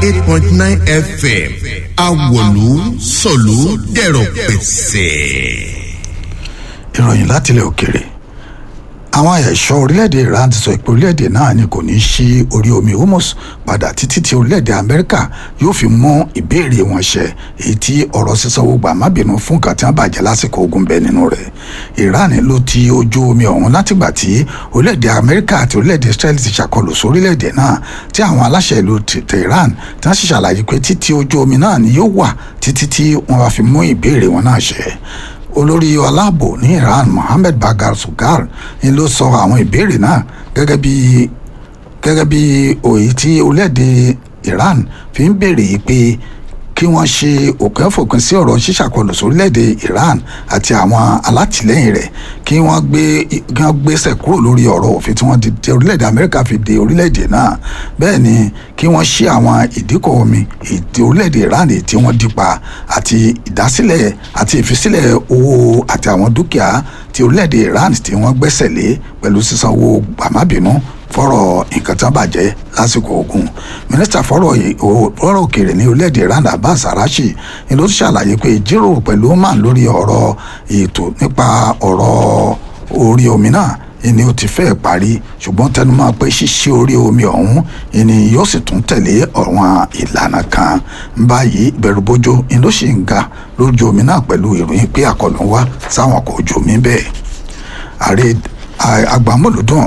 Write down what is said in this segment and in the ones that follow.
eight point nine fm awolu sọ̀lú dẹ̀rọ̀ pẹ̀sẹ̀. ìròyìn láti ilẹ̀ òkèrè àwọn ẹ̀ṣọ́ orílẹ̀-èdè iran ti sọ pé orílẹ̀-èdè náà ni kò ní í ṣí orí omi hormuz padà títí tí orílẹ̀-èdè amẹ́ríkà yóò fi mú ìbéèrè wọn ṣẹ èyí tí ọ̀rọ̀ sísanwó gbà má bínú fún nǹkan tí wọ́n bàjẹ́ lásìkò ogun bẹ nínú rẹ̀ iran ló ti ojú omi ọ̀hún látìgbà tí orílẹ̀-èdè amẹ́ríkà àti orílẹ̀-èdè israel ti ṣàkọlù sórílẹ̀-èdè náà tí àwọn aláṣẹ ìlú tehran tí wọ́n sì ṣàlàyé pé títí ojú omi náà ni yóò wà títí tí wọ́n bá fi mú ìbéèrè wọn náà ṣẹ olórí aláàbò ní iran mohammed bagar sugar ni ló sọ àwọn ìbéèrè náà gẹ́gẹ́ bí gẹ́gẹ́ bí òye tí orílẹ̀-èdè iran fi ń béèrè yìí pé kí wọ́n ṣe òpin fòpin sí ọ̀rọ̀ ṣíṣàkọlù sórílẹ̀-èdè iran àti àwọn alátìlẹ́yìn rẹ̀ kí wọ́n gbé kí wọ́n gbéṣẹ̀ kúrò lórí ọ̀rọ̀ òfin tí wọ́n di tí orílẹ̀-èdè amẹ́ríkà fi de orílẹ̀-èdè náà bẹ́ẹ̀ ni kí wọ́n ṣí àwọn ìdíkọ̀ omi ètò orílẹ̀-èdè iran tí wọ́n dípa àti ìdásílẹ̀ àti ìfisílẹ̀ owó àti àwọn dúkìá tí orílẹ̀-èdè iran tí wọ́n gbẹ́sẹ̀ lé pẹ̀lú sísanwó gbàmábìínú fọ́rọ̀ nǹkan tán bàjẹ́ lásìkò ogun mínísítà fọ́rọ̀ fọ́rọ̀ òkèèrè ní orílẹ̀-èdè iran abbas arashi ni ló ṣàlàyé pé ìjíròrò pẹ̀lú oman lórí ọ̀rọ̀ ètò nípa ọ̀rọ̀ orí omi náà ni ó ti fẹ́ parí ṣùgbọ́n tẹnumọ́ pé ṣíṣí orí omi ọ̀hún ni yóò sì tún tẹ̀lé àwọn ìlànà kan báyìí ìbẹ̀rùbojo ni ló sì ń ga lójú omi náà pẹ̀lú ìròyìn pé àkọlù ń wá sáwọn ọkọ̀ ojú omi bẹ́ẹ̀ ààrẹ agbámọ̀lódùn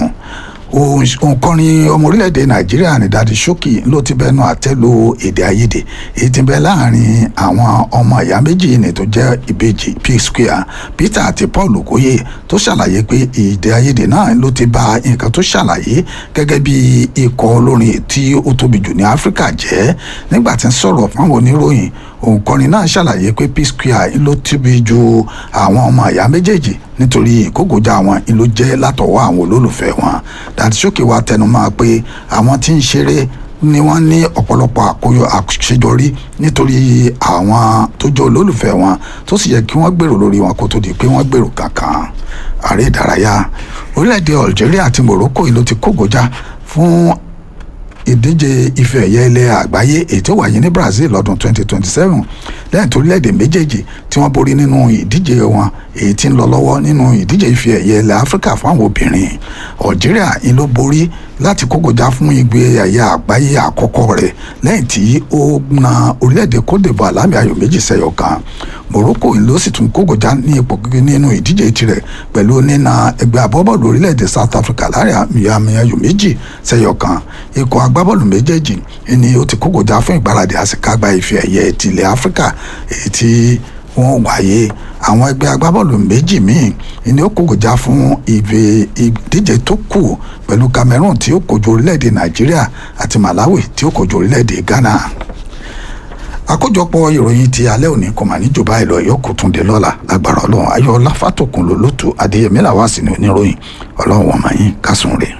òǹkọrin ọmọ orílẹ̀-èdè nàìjíríà ní dadi ṣókì ló ti bẹnu àtẹ́lu èdè àìyedè èyí ti bẹ láàrin àwọn ọmọ ìyá méjì ní tó jẹ́ ìbejì p square peter àti paul okoye tó ṣàlàyé pé èdè àìyedè náà ló ti ba nǹkan tó ṣàlàyé gẹ́gẹ́ bí ikọ̀ olórin tí ó tóbi jù ní áfíríkà jẹ́ nígbà tí ń sọ̀rọ̀ fáwọn oníròyìn òǹkọrin náà ṣàlàyé pé p square ló tóbi ju àwọn ọmọ ìyá méjèèjì nítorí ìkógojá wọn ló jẹ́ látọwọ́ àwọn olólùfẹ́ wọn dàtísókè wa tẹnumọ́ pé àwọn tí ń ṣeré ni wọ́n ní ọ̀pọ̀lọpọ̀ àkóyọ àṣeyọrí nítorí àwọn tó jẹ́ olólùfẹ́ wọn tó sì yẹ kí wọ́n gbèrò lórí wọn kó tó di pé wọ́n gbèrò kankan ààrẹ ìdárayá orílẹ̀-èdè Algeria àti Morocco ló ti kógojá fún ìdíje ife ẹ̀yẹ ilẹ̀ àgbáyé èyí tó wáyé ní Brazil lọ́dún 2027 lẹ́yìn tó orílẹ̀-èdè méjèèjì tí wọ́n borí nínú ìdíje wọn èyí tí ń lọ lọ́wọ́ nínú ìdíje ife ẹ̀yẹ ilẹ̀ Áfíríkà fún àwọn obìnrin Algeria ń ló borí láti kókòjá fún igbe ẹ̀yẹ àgbáyé àkọ́kọ́ rẹ̀ lẹ́yìn tí ó na orílẹ̀-èdè Côte d'Ivoire lámì ayò méjì sẹ́yọ kan Morocco ló sì tún kókòjá ní ipò gígé nínú ìdíje tirẹ̀ pẹ̀lú nína ẹgbẹ́ agbábọ́ọ̀lù orílẹ̀-èdè South Africa láàrin àmì ayò méjì sẹ́yọ kan ikọ̀ agbábọ́ọ̀lù méjèèjì ni ó ti kókòjá fún ìgbáradì àsìkágbá ife ẹ̀yẹ tilẹ̀ Áfíríkà èyí tí wọ́n wáyé àwọn ẹgbẹ́ agbábọ́ọ̀lù méjì míì ni ó kókòjá fún ìdíje tó kù pẹ̀lú Cameroon tí ó kojú orílẹ̀-èdè Nàìjíríà àti Malawi tí ó kojú orílẹ̀-èdè Ghana àkójọpọ̀ ìròyìn ti alẹ́ òní kò mà ní jù báyìí lọ yóò kó tún dé lọ́la lágbára ọlọ́run ayọ̀ ọlá fàtòkùn lólótù adéyẹmí làwọn àsìní oníròyìn ọlọ́run wọn máa yín kásùn rè.